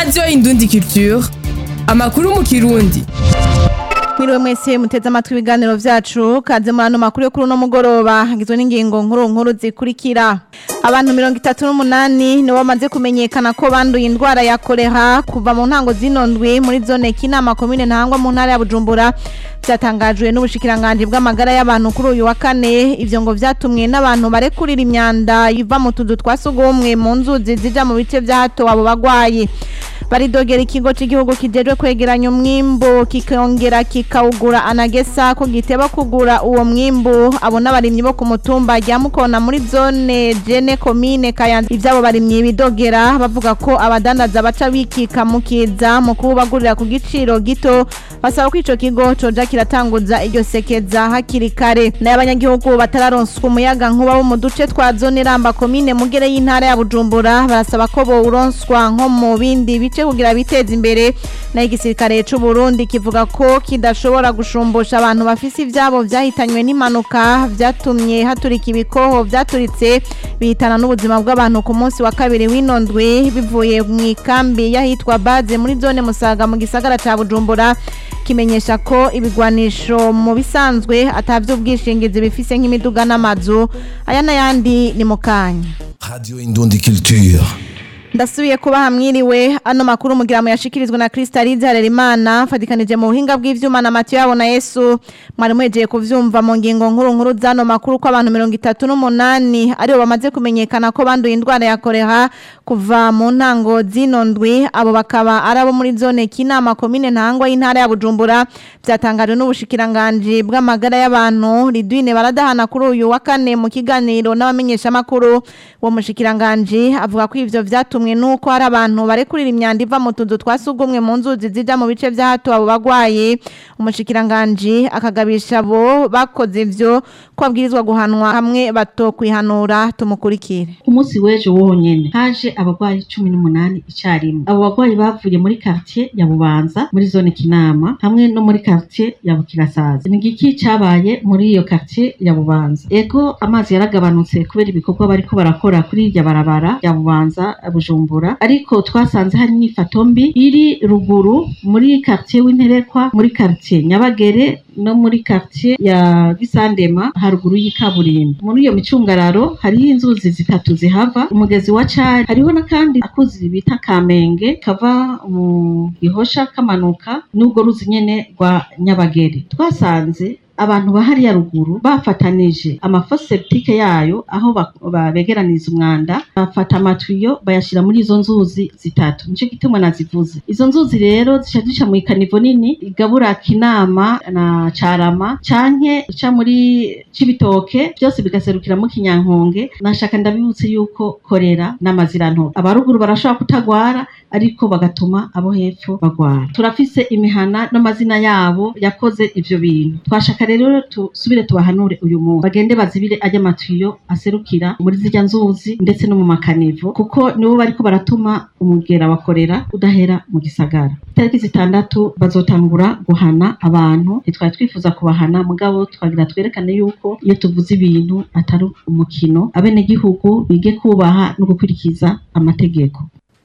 radiyo indundi culture amakuru mu kirundi Mwiriwe mwese muteze amatwi ibiganiro vyacu kaze muri ano makuru yo kuri uno mugoroba hagizwe n'ingingo nkuru nkuru zikurikira abantu mirongo itatu n'umunani nibo bamaze kumenyekana ko banduye indwara ya kolera kuva mu ntango zino ndwi muri zone kinama komine ntangwa mu ntara ya bujumbura vyatangajwe n'ubushikiranganji bw'amagara y'abantu kuri uyu wa kane ivyo ngo vyatumwe n'abantu barekurira imyanda iva mu tuzu twa sugumwe mu nzuzi zija mu bice vya hato abo bagwayi baridogera ikigo cy'igihugu kijejwe kwegeranya umwimbu kikongera kikawugura anagesa ko giteba kugura uwo mwimbu abo n'abarimyi bo ku mutumba rya mukona muri zone jene komine kayanza ivyabo barimyi bidogera bavuga ko abadandaza baca bikika mukiza mu kubagurira ku giciro gito basaba ko ico kigo coja kiratanguza iryo sekeza hakiri kare nayo abanyagihugu batararonswa umuyaga nkuba wo mu duce twa zone ramba komine mugere y'intara ya bujumbura barasaba ko bowuronswa nko mu bindi bice kugira biteze imbere nayo igisirikare c'u Burundi kivuga ko kidashobora gushumbusha abantu bafise ivyabo vyahitanywe n'impanuka vyatumye haturika ibikoho vyaturitse bihitana n'ubuzima bw'abantu ku munsi wa kabiri w'inondwe bivuye mu ikambi y'ahitwa baze muri zone musaga mu gisagara ca bujumbura kimenyesha ko ibigwanisho mu bisanzwe atavyo ubwishingizi bifise nk'imiduga n'amazu aya n'ayandi ni mu kanya Radio Indundi Culture. ndasubiye kuba hamwiriwe ano makuru mugira mu yashikirizwa na Kristalize Harerimana fadikanije mu buhinga bw'ivyuma na Matiyo yabo na Yesu mwari muhejeje kuvyumva mu ngingo nkuru nkuru zano makuru ko abantu 38 aribo bamaze kumenyekana ko banduye indwara ya kolera kuva mu ntango zino ndwi abo bakaba arabo muri zone kinama komine ntangwa y'intara ya Bujumbura byatangajwe n'ubushikiranganje bw'amagara y'abantu Ridwine baradahana kuri uyu wa kane mu kiganiro n'abamenyesha makuru wo mushikiranganje avuga ko ivyo vyatumwe nuko hari abantu barekurira imyanda iva mu tuzu twasugumwe mu nzuzi zija mu bice vya hato abo bagwaye umushikiranganje akagabisha abo bakoze ivyo ko abwirizwa guhanwa hamwe batokwihanura tumukurikire umunsi w'ejo wonyene haje abagwayi cumi n'umunani icarimwe abo bagwayi bavuye muri quartier ya bubanza muri zone kinama hamwe no muri quartier ya bukirasazi ni igiki cabaye muri iyo quartier ya bubanza ego amazi yaragabanutse kubera ibikorwa bariko barakora kuri irya barabara ya bubanza bujumbura ariko twasanze hari inyifato mbi iri ruguru muri quartier w'interekwa muri quartier nyabagere no muri quartier ya gisandema haruguru y'ikaburimbo muri iyo micungararo hariho inzuzi zitatu zihava umugezi wa cari hariho n'akandi akuzi bita kamenge kava mu gihosha kamanuka n'ubwo ruzi nyene rwa nyabagere twasanze abantu bahariya ruguru bafatanije amafoseptike yayo aho begeraniriza umwanda bafata amatuyo bayashira muri izo nzuzi zitatu nico gituma nazivuze izo nzuzi rero zica zica mu ikanivo nini igabura kinama na carama canke ica muri cibitoke byose bigaserukira mu kinyankonge nashaka ndabibutse yuko korera n'amazirantoke abaruguru barashobora kutagwara ariko bagatuma abo hepfo bagwara turafise imihana n'amazina yabo yakoze ivyo bintu twashaka rero tusubire tubahanure uyu munsi bagende bazibire ajya amatuyo aserukira muri zirya nzuzi ndetse no mu makanivo kuko nibo bariko baratuma umugera wakorera udahera mu gisagara itariki zitandatu bazotangura guhana abantu ntitwari twifuza kubahana mugabo twagira twerekane yuko iyo tuvuze ibintu atari umukino abenegihugu bige kubaha no gukurikiza amategeko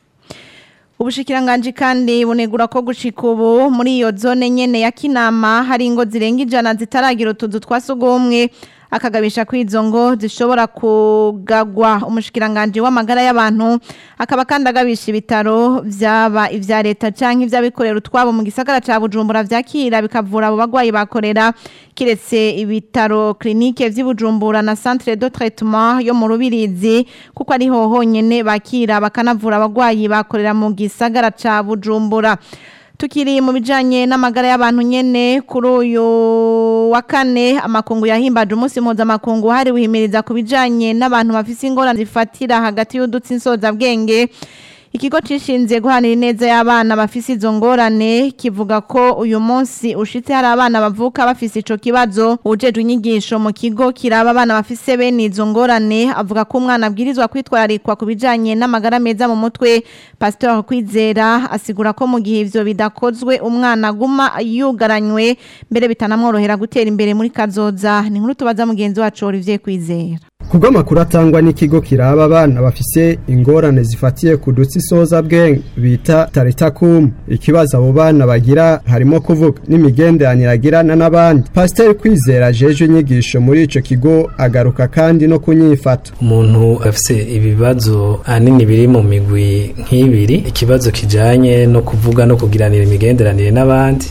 Ubushikiranganji kandi bunegura ko gushika ubu muri iyo zone nyene ya Kinama hari ingo zirenga ijana zitaragira utuzu twasugumwe akagabisha ko izo ngo zishobora kugagwa umushikiranganje w'amagara y'abantu akaba kandi agabisha ibitaro vyaba ivya leta canke ivy'abikorera utwabo mu gisagara ca Bujumbura vyakira bikavura abo bagwayi bakorera kiretse ibitaro clinique vy'Ibujumbura na centre de traitement yo mu Rubirizi kuko ari ho honyene bakira bakanavura abagwayi bakorera mu gisagara ca Bujumbura tukiri mu bijanye n'amagara y'abantu nyene kuri uyu wa kane amakungu yahimbaje umunsi mpuzamakungu hari wihimiriza ku bijanye n'abantu bafise ingorane zifatira hagati y'udutsi nsozabwenge ikigo cishinze guhanira ineza y'abana bafise izo ngorane kivuga ko uyu munsi ushitse hari abana bavuka bafise ico kibazo ujejwe inyigisho mu kigo kiraba abana bafise bene izo ngorane avuga ko umwana abwirizwa kwitwararikwa ku bijanye n'amagara meza mu mutwe Pastor Kwizera asigura ko mu gihe ivyo bidakozwe umwana aguma yugaranywe mbere bitanamworohera gutera imbere muri kazoza ni nkuru tubaza mugenzi wacu Olivier Kwizera kubwo amakuru atangwa n'ikigo kiraba abana bafise ingorane zifatiye ku dutsi soza bwenge bita taritakum ikibazo abo bana bagira harimo kuvuga n'imigenderanire agirana n'abandi pasiteri kwizera jeje inyigisho muri ico kigo agaruka kandi no kunyifata umuntu afise ibibazo ahanini biri mu migwi nk'ibiri ikibazo kijanye no kuvuga no kugiranira imigenderanire n'abandi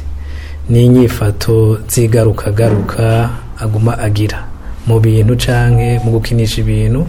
n'inyifato zigarukagaruka aguma agira mu bintu canke mu gukinisha ibintu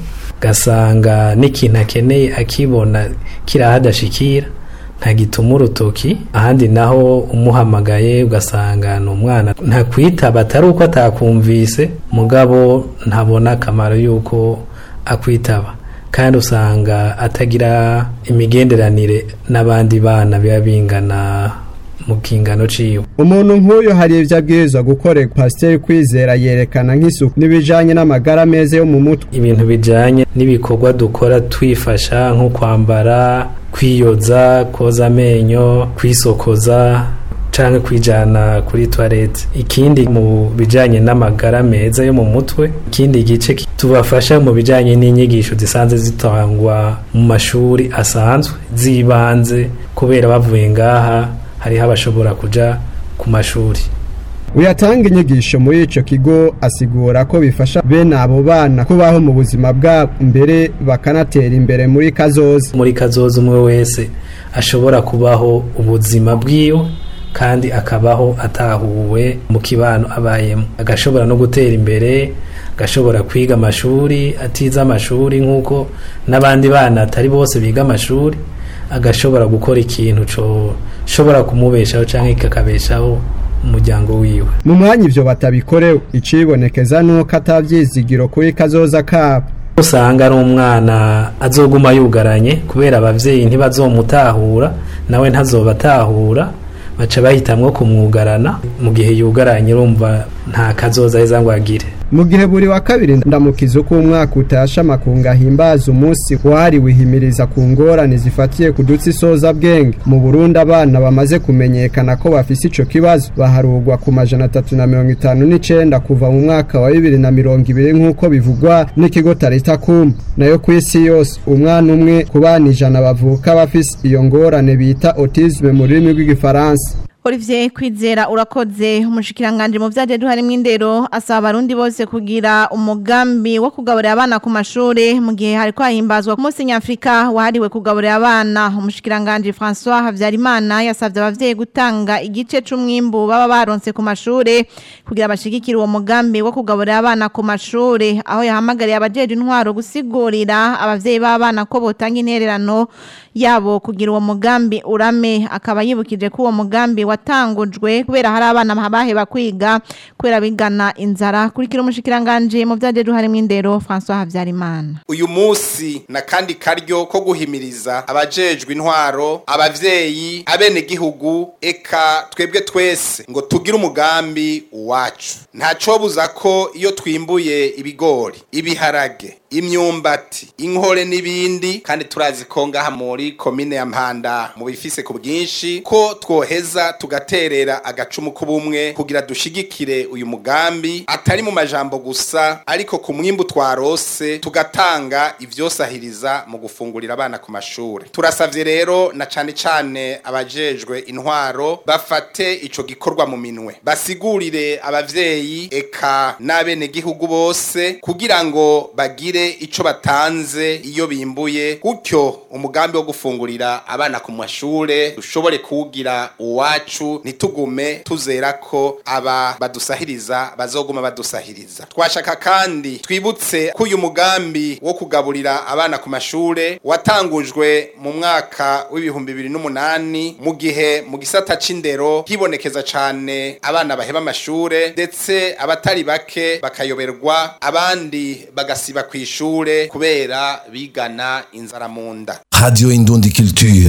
gasanga n'ikintu akeneye akibona kirahadashikira ntagituma urutoki ahandi naho umuhamagaye ugasanga ni umwana ntakwitaba atari uko atakumvise mugabo ntabona akamaro y'uko akwitaba kandi usanga atagira imigenderanire n'abandi bana biba bingana mu kingano ciwe umuntu nk'uyu hari ibyo abwirizwa gukorera pasiteri kwizera yerekana nk'isuku n'ibijanye n'amagara meza yo mu mutwe ibintu bijanye n'ibikorwa dukora twifasha nko kwambara kwiyoza koza amenyo kwisokoza canke kwijana kuri toilette ikindi mu bijanye n'amagara meza yo mu mutwe ikindi gice tubafasha mu bijanye n'inyigisho zisanzwe zitangwa mu mashuri asanzwe zibanze kubera bavuye ngaha hariho abashobora kuja ku mashuri uyatanga inyigisho muri ico kigo asigura ko bifasha bene abo bana kubaho mu buzima bwabo mbere bakanatera imbere muri kazoza muri kazoza umwe wese ashobora kubaho ubuzima bwiwe kandi akabaho atahuwe mu kibano abayemo agashobora no gutera imbere agashobora kwiga amashuri atiza amashuri nk'uko n'abandi bana atari bose biga amashuri agashobora gukora ikintu shobora kumubeshaho cyangwa kikakabeshaho umuryango wiwe mu mwanya ivyo batabikorewe icibonekeza nuko atavyizigiro kuri kazoza kabo usanga ari umwana azoguma yugaranye kubera abavyeyi ntibazomutahura nawe ntazobatahura baca bahitamwo kumwugarana mu gihe yugaranye urumva nta kazoza heza ngo agire mu gihe buri wa kabiri ndamukiza uko umwaka utasha amakunga ahimbaza umunsi wahariwe ihimiriza ku ngorane zifatiye ku dutsi soza bwenge mu Burundi abana bamaze kumenyekana ko bafise ico kibazo baharugwa ku majana atatu na mirongo itanu n'icenda kuva mu mwaka wa bibiri na mirongo ibiri nk'uko bivugwa n'ikigo tarita kuma nayo ku isi yose umwana umwe ku bana ijana bavuka bafise iyo ngorane bita autisme mu rurimi rw'igifaransa Olivier Kwizera urakoze umushikiranganje mu vyaje duharimwe indero asaba abarundi bose kugira umugambi wo kugaburira abana ku mashure mu gihe hariko hahimbazwa ku munsi nyafrika wahariwe kugaburira abana umushikiranganje François Havyarimana yasavye abavyeyi gutanga igice c'umwimbu baba baronse ku mashure kugira bashigikire uwo mugambi wo kugaburira abana ku mashure aho yahamagariye abajeje intwaro gusigurira abavyeyi b'abana ko botanga intererano yabo kugira uwo mugambi urame akaba yibukije ko uwo mugambi watangujwe kubera hari abana baheba kwiga kubera bigana inzara kurikira umushikiranganje mu vyaje duharimwe indero François Havyarimana uyu munsi na kandi karyo ko guhimiriza abajejwe intwaro abavyeyi abene gihugu eka twebwe twese ngo tugire umugambi uwacu ntaco buza ko iyo twimbuye ibigori ibiharage imyumbati inkore n'ibindi kandi turazi ko ngaha muri komine ya mpanda mu bifise ku bwinshi ko twoheza tugaterera agacumu k'ubumwe kugira dushigikire uyu mugambi atari mu majambo gusa ariko ku mwimbu twarose tugatanga ivyosahiriza mu gufungurira abana ku mashure turasavye rero na cane cane abajejwe intwaro bafate ico gikorwa mu minwe basigurire abavyeyi eka n'abene gihugu bose kugira ngo bagire ico batanze iyo bimbuye gutyo umugambi wo gufungurira abana ku mashure dushobore kuwugira uwacu ntitugume tuzera ko aba badusahiriza bazoguma badusahiriza twashaka kandi twibutse ko uyu mugambi wo kugaburira abana ku mashure watangujwe mu mwaka w'ibihumbi bibiri n'umunani mu gihe mu gisata c'indero hibonekeza cane abana baheba amashure ndetse abatari bake bakayoberwa abandi bagasiba kw'ishure kubera bigana inzara mu nda Radio Indundi Culture.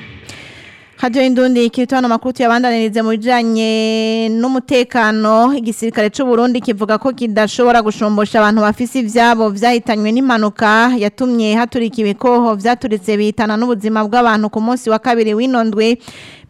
Radio Indundi kitwana makuru yabandanirize mu bijanye n'umutekano igisirikare c'u Burundi kivuga ko kidashobora gushombosha abantu bafise ivyabo vyahitanywe n'impanuka yatumye haturika ibikoho vyaturitse bitana n'ubuzima bw'abantu ku munsi wa kabiri winondwe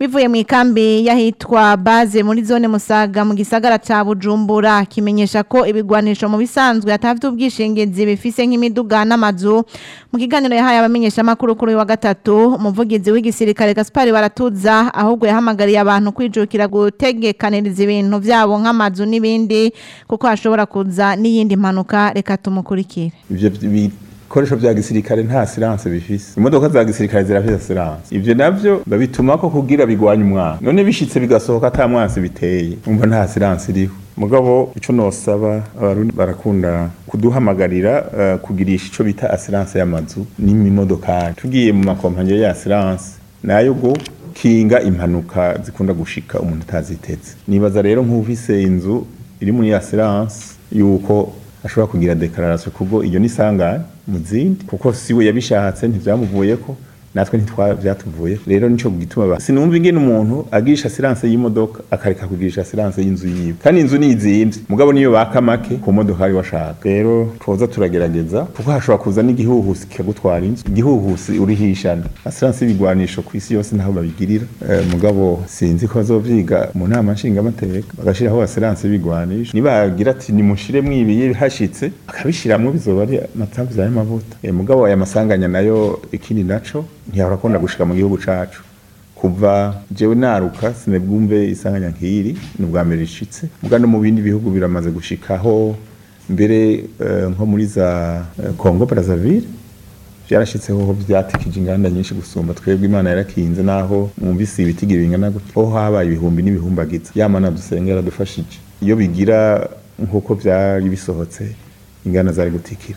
bivuye mu ikambi yahitwa baze muri zone musaga mu gisagara ca bujumbura kimenyesha ko ibigwanisho mu bisanzwe atafite ubwishingizi bifise nk'imiduga n'amazu mu kiganiro yahaye abamenyesha makuru kuri uyu wa gatatu umuvugizi w'igisirikare Gaspar baratuza ahubwo yahamagariye abantu kwijukira gutegekaniriza ibintu vyabo nk'amazu n'ibindi kuko hashobora kuza n'iyindi mpanuka reka tumukurikire ivyo bikoresho vya gisirikare nta silence bifise imodoka za gisirikare zirafise silence ivyo navyo babituma ko kugira bigwanya umwana none bishitse bigasohoka ata mwansi biteye umva nta silence iriho mugabo ico nosaba abarundi barakunda kuduhamagarira uh, kugirisha ico bita assurance y'amazu n'imodokari tugiye mu makompanyi ya assurance nayo go kinga impanuka zikunda gushika umuntu atazitetse nibaza rero nk'ufise inzu iri muri assurance yuko ashobora kugira declaration kubwo iyo nisangane mu zindi kuko siwe yabishatse ntivyamuvuyeko natwe ntitwavyatuvuye rero nico gituma sinumva ingene umuntu agirisha silence y'imodoka akareka kugirisha silence y'inzu yiwe kandi inzu nizimvye mugabo niyo baka make ku modoka ari washaka rero twoza turagerageza kuko hashobora kuza n'igihuhusi kikagutwara inzu igihuhusi urihishana silence y'ibigwanisho ku isi yose ntaho babigirira eh, mugabo sinzi ko bazovyiga mu nama nshingamateka bagashiraho silence y'ibigwanisho nibagira ati nimushire mwibiye hashitse akabishiramwo bizoba ari amatamvu y'amavuta eh, mugabo aya masanganya nayo ikindi naco ntiyahora akunda gushika mu gihugu cacu kuva jewe naruka sinebwumve isanganya nk'iri ni ubwa mbere rishitse muga no mu bindi bihugu biramaze gushikaho mbere uh, nko muri za uh, Congo Brazzaville vyarashitseho ho vyatikije inganda nyinshi gusumba twebwe imana yarakinze naho mwumvise ibitigira bingana gutya ho habaye ibihumbi n'ibihumbagiza yamana dusengera yaradufashije iyo bigira nk'uko vyari bisohotse inganda zari gutikira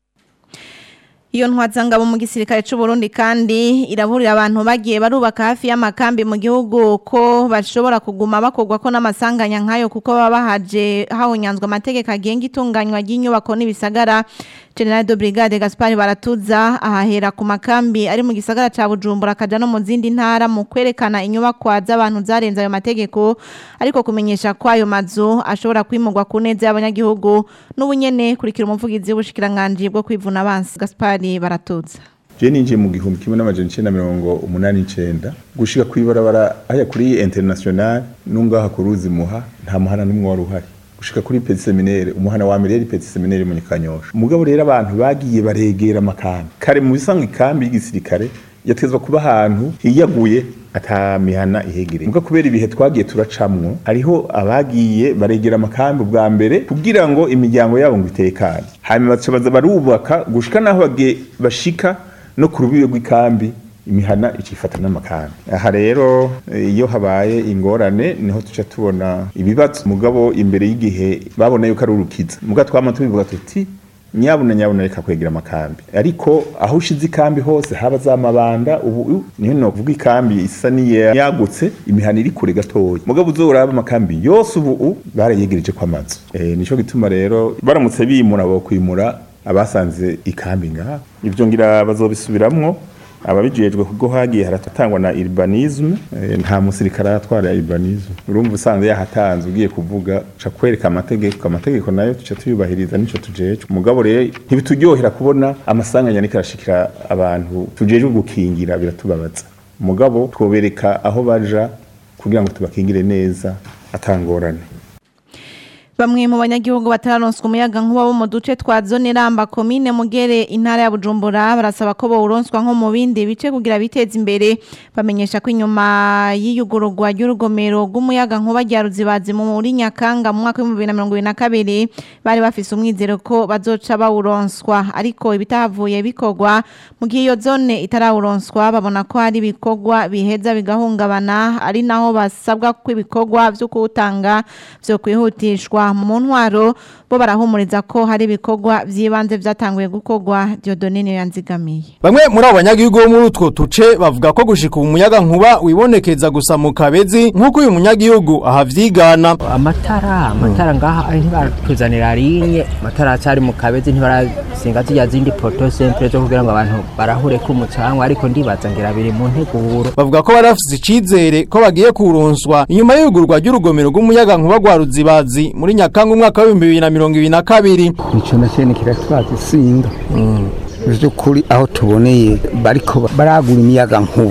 Iyo ntwazangabo mu gisirikare c'u Burundi kandi iraburira abantu bagiye barubaka hafi y'amakambi mu gihugu ko bashobora kuguma bakogwa ko n'amasanganya nkayo kuko baba bahaje hahonyanzwe amategeko agenga itunganywa ry'inyubako n'ibisagara General de Brigade Gaspard Baratuza ahahera ku makambi ari mu gisagara ca Bujumbura kaja no mu zindi ntara mu kwerekana inyubakwa z'abantu zarenze ayo mategeko ariko kumenyesha ko ayo mazu ashobora kwimurwa ku neza y'abanyagihugu n'ubunyene kurikira umuvugizi w'ubushikiranganje bwo kwivuna abansi Gaspard Baratuza je ninjiye mu gihumbi kimwe n'amajana icenda mirongo umunani n'icenda gushika kw'ibarabara haya kuri international n'ungaha ku ruzi muha nta muhana n'umwe wari uhari gushika kuri petit seminaire umuhana wa mbere yari petit seminaire mu Kanyosha mugabo rero abantu bagiye baregera amakambi kare mu bisanzwe ikambi y'igisirikare yatezwa kuba ahantu hiyaguye ata mihana ihegereye muga kubera ibihe twagiye turacamwo hariho abagiye baregera amakambi bwa mbere kugira ngo imiryango yabo ngo itekane hanyuma baca baza barubaka gushika naho bagiye bashika no ku rubibe rw'ikambi imihana icifata n'amakambi aha rero iyo habaye ingorane niho tuca tubona ibibazo mugabo imbere y'igihe babona yuko ari urukiza muga twama tubivuga tuti nyabuna nyabuna reka kwegera amakambi ariko aho ushize ikambi hose haba za mabanda ubu niho novuga ikambi isa niyagutse imihana iri kure gatoya mugabo uzoraba amakambi yose ubu barayegereje kwa mazu e, nico gituma rero baramutse bimura bo kwimura abasanze ikambi ngaha ivyo ngira bazobisubiramwo ababijejwe kuko hagiye haratangwa na urbanisme e, nta musirikare aratwara urbanisme urumva usanze yahatanze ugiye kuvuga ca kwereka amategeko amategeko nayo tuca tuyubahiriza nico tujejwe mugabo rero ntibituryohera kubona amasanganya ariko arashikira abantu tujejwe gukingira biratubabaza mugabo twobereka aho baja kugira ngo tubakingire neza atangorane Bamwe mu banyagihugu batararonswa umuyaga nkuba bo mu duce twa zone ramba komine mugere intara ya Bujumbura barasaba ko bawuronswa nko mu bindi bice kugira biteze imbere bamenyesha ko inyuma y'iyugururwa ry'urugomero rw'umuyaga nkuba rya ruzibazi muri Nyakanga mu mwaka wa 2022 bari bafise umwizero ko bazoca bawuronswa ariko ibitahavuye bikogwa mu gihe iyo zone itarawuronswa babona ko hari ibikogwa biheza bigahungabana ari naho basabwa ko ibikogwa vyo kuwutanga vyo kwihutishwa mu ntwaro bo barahumuriza ko hari ibikorwa by'ibanze byatanguye gukorwa Dieudonne niyo yanzigamiye Bamwe muri abo banyagihugu bo muri utwo tuce bavuga ko gushika umuyaga nkuba wibonekeza gusa mu kabezi nk'uko uyu munyagihugu ahavyigana amatara amatara ngaha ntibaratuzanira rinye amatara acari mu kabezi ntibarasinga zijya zindi poto sempre zo kugira ngo abantu barahure ko umucanwa ariko ndibaza ngira biri mu nteguro bavuga ko bari bafise icizere ko bagiye kuronswa inyuma y'ugurwa ry'urugomero rw'umuyaga nkuba rwa ruzibazi muri nyakanga umwaka w'ibihumbi bibiri na mirongo ibiri na kabiri ico nacene kiratwaza isinga by'ukuri aho tuboneye bariko baragura imiyaga nkuba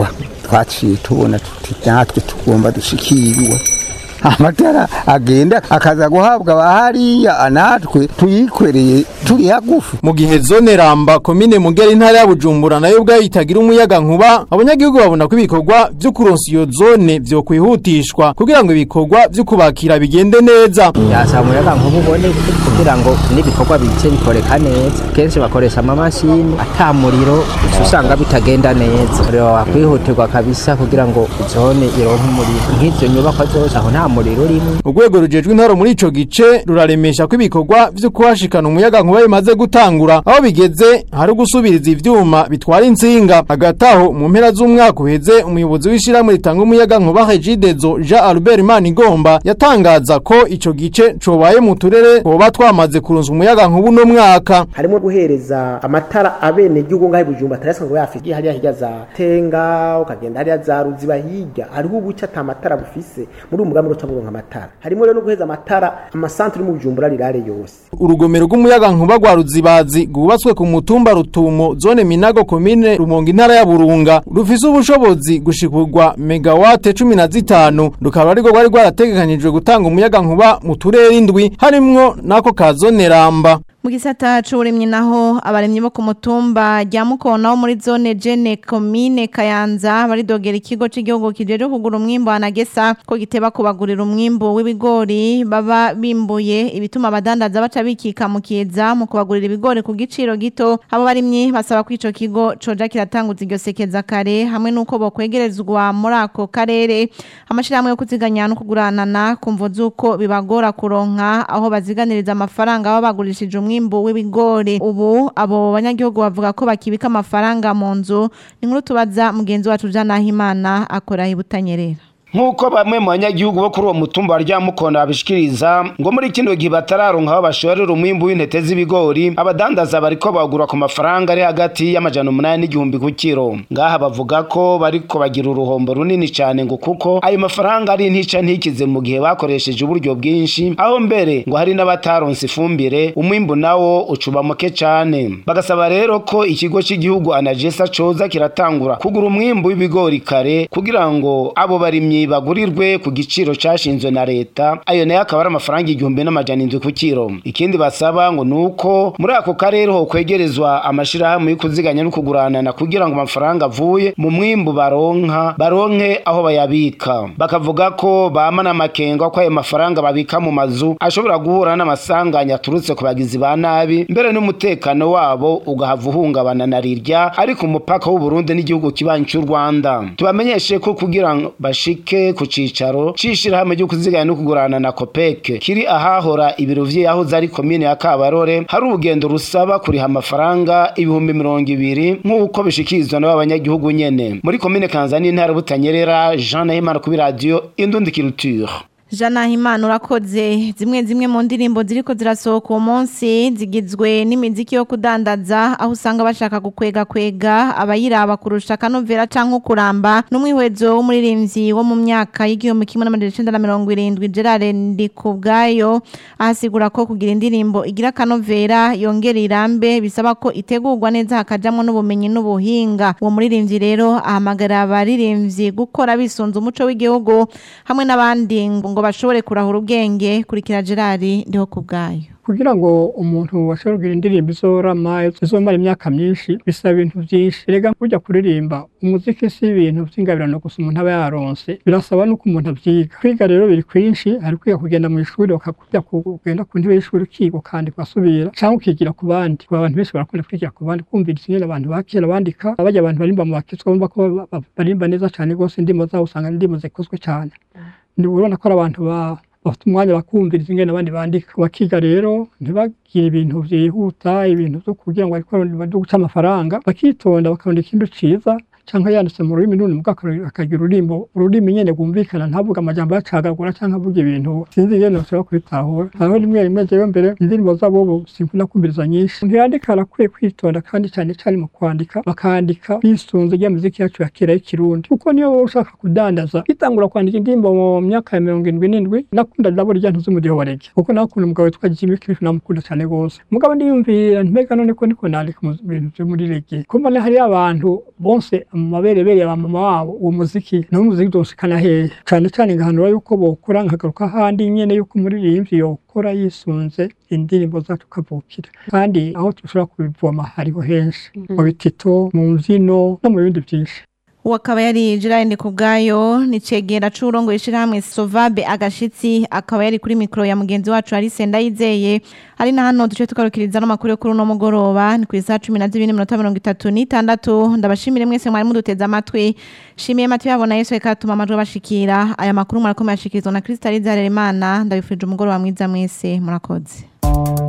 twaciye tubona tuti natwe tugomba dushikirwe amatara agenda akaza guhabwa abahariya natwe tuyikwereye turi hagufi mu gihe zone ramba komine mugera intara ya bujumbura nayo ubwayo itagira umuyaga nkuba abanyagihugu babona ko ibikorwa vyo kuronsa iyo zone vyo kwihutishwa kugira ngo ibikorwa vyo kubakira bigende neza yasaba umuyaga nkuba ubone kugira ngo n'ibikorwa bice bikoreka neza kenshi bakoresha amamashini ata muriro uca usanga bitagenda neza rero wakwihutirwa kabisa kugira ngo zone ironke umuriro nk'ivyo nyubakwa zose aho nta muriro urimo urwego rujejwe intaro muri ico gice ruraremesha ko ibikorwa vyo kuhashikana umuyaga nkuba bimaze gutangura aho bigeze hari gusubiriza ivyuma bitwara insinga hagati aho mu mpera z'umwaka uheze umuyobozi w'ishirahamwe ritanga umuyaga nkuba Regidezo Jean Albert Manigomba yatangaza ko ico gice cobaye mu turere twoba twamaze kurunzwa umuyaga nkuba uno mwaka harimo guhereza amatara abene gihugu ngahe bujumba tarasa ngo yafiki hariya hirya za tenga ukagenda hariya za ruziba hirya hariho ubuca ata matara bufise muri umugambi wo kuronka amatara harimo rero no guheza amatara amasantere mu bujumbura rirare yose urugomero rw'umuyaga nkuba rwa ruzibazi rwubatswe ku mutumba rutumo zone minago komine rumonge intara ya burunga rufise ubushobozi gushikirwa megawate cumi na zitanu rukaba arirwo rwari rwarategekanijwe gutanga umuyaga nkuba mu turere indwi harimwo n'ako ka zone ramba mu gisata c'uburimyi naho abarimyi bo ku mutumba rya mukona wo muri zone jene komine kayanza baridogera ikigo c'igihugu kijeje kugura umwimbu anagesa ko giteba kubagurira umwimbu w'ibigori baba bimbuye ibituma abadandaza baca bikika mu kiza mu kubagurira ibigori ku giciro gito abo barimyi basaba ko ico kigo coja kiratanguza iryo sekeza kare hamwe n'uko bokwegerezwa muri ako karere amashirahamwe yo kuziganya no kuguranana kumvo z'uko bibagora kuronka aho baziganiriza amafaranga baba bagurishije umwimbu w'ibigori ubu abo banyagihugu bavuga ko bakibika amafaranga mu nzu ni nkuru tubaza mugenzi wacu Jana Himana akora ibutanyerera nk'uko bamwe mu banyagihugu bo kuri uwo mutumba wa ryamukona babishikiriza ngo muri kino gihe batararonka aho bashorera umwimbu w'intete z'ibigori abadandaza bariko bagura ku mafaranga ari hagati y'amajana umunani n'igihumbi ku kiro ngaha bavuga ko bariko bagira uruhombo runini cyane ngo kuko ayo mafaranga ari ntica ntikize mu gihe bakoresheje uburyo bwinshi aho mbere ngo hari n'abataronse ifumbire umwimbu nawo ucuba muke cyane bagasaba rero ko ikigo cy'igihugu anagesa coza kiratangura kugura umwimbu w'ibigori kare kugira ngo abo barimyi bagurirwe ku giciro cyashinzwe na leta ayo nayo akaba ari amafaranga igihumbi n'amajana indwi ku kiro ikindi basaba ngo ni uko muri ako karere ho kwegerezwa amashirahamwe yo kuziganya no kuguranana kugira ngo amafaranga avuye mu mwimbu baronka baronke aho bayabika bakavuga ko bama n'amakenga ko ayo mafaranga babika mu mazu ashobora guhura n'amasanganya aturutse ku bagizi ba nabi mbere n'umutekano wabo ugahava uhungabana na rirya ariko umupaka w'uburundi n'igihugu kibanyi cy'u rwanda tubamenyeshe ko kugira ngo bashike ku cicaro c'ishirahamwe ryo kuziganya no kugurana na kopeke kiri ahahora ibiro vy'ahoze ari komine ya kabarore hari urugendo rusaba kuriha amafaranga ibihumbi mirongo ibiri nk'uko bishikirizwa n'abo banyagihugu nyene muri komine kanzani intara butanyerera jean nahimana kuri radiyo indundi culture Jana Himana urakoze zimwe zimwe mu ndirimbo ziriko zirasohoka uwo munsi zigizwe n'imiziki yo kudandaza aho usanga bashaka gukwega kwega abayiraba kurusha kanovera canke kuramba n'umwihwezo w'umuririmbyi wo mu myaka y'igihumbi kimwe n'amajana icenda na mirongo irindwi Gerard Ndikubwayo ahasigura ko kugira indirimbo igira kanovera yongera irambe bisaba ko itegurwa neza hakajamwo n'ubumenyi n'ubuhinga uwo muririmbyi rero ahamagara abaririmbyi gukora bisunze umuco w'igihugu hamwe n'abandi ngo bashobore kurahura ubwenge kurikira Gerard ndiho kubgayo kugira ngo umuntu washobora kugira indirimbo izorama izomara imyaka myinshi bisaba ibintu byinshi erega kujya kuririmba umuziki si ibintu by'ingabirano gusa umuntu aba yaronse birasaba nuko umuntu abyiga kwiga rero biri kwinshi hari kwiga kugenda mu ishuri bakakujya kugenda ku ntebe y'ishuri ukiga ukandika ugasubira cyangwa ukigira ku bandi kuba abantu benshi barakunda kwigira ku bandi kumvira ikindi abantu bakera bandika bajya abantu barimba mu bakizwa bumva ko barimba neza cyane rwose indimo zabo usanga indimo zikozwe cyane urabona ko ari abantu bafite umwanya bakumviriza ingene abandi bandika bakiga rero ntibagire ibintu byihuta ibintu byo kugira ngo byo guca amafaranga bakitonda bakabona ikintu ciza cyangwa yanditse mu rurimi n'urundi mugabo akagira ururimbo ururimi nyene rwumvikana ntavuga amajambo yacagagura cyangwa avuga ibintu sinzi ingene bashobora kubitahura hariho rimwe rimwe jewe mbere indirimbo zabo bo sinkunda kumviriza nyinshi umuntu yandika arakwiye kwitonda kandi cyane cyane mu kwandika bakandika bisunze rya muziki yacu ya kera y'ikirundi kuko niyo wowe ushaka kudandaza itangura kwandika indirimbo mu myaka ya mirongo indwi n'indwi nakunda nabo rya ntuzi umudiho wa rege kuko nakunda umugabo witwa Jimmy Cliff namukunda cyane gose mugabo ndiyumvira ntibega none ko niko nandika mu bintu byo muri rege kumva hari abantu bonse mu maberebere ya mama wabo uwo muziki nawo muziki uzoshikana hehe cane cane ngahanura yuko bokora nkagaruka ahandi nyene yuko umuririmbyi yokora yisunze indirimbo zacu kavukira kandi aho dushobora kubivoma hariho henshi mu bitito mu mvyino no mu bindi vyinshi uwo akaba yari Gerard Kubwayo ni cegera c'urongo ishirahamwe Sovabe agashitsi akaba yari kuri mikro ya mugenzi wacu Alice Ndayizeye ari na hano duce tukarukiriza no makuru yo kuri uno mugoroba ni kuri saa 12:36 ndabashimire mwese mwari muduteza amatwi shimiye mati yabona Yesu ekatuma amajwi bashikira aya makuru mwarakomeye ashikirizwa na Kristaliza Harerimana ndabifurije umugoroba mwiza mwese murakoze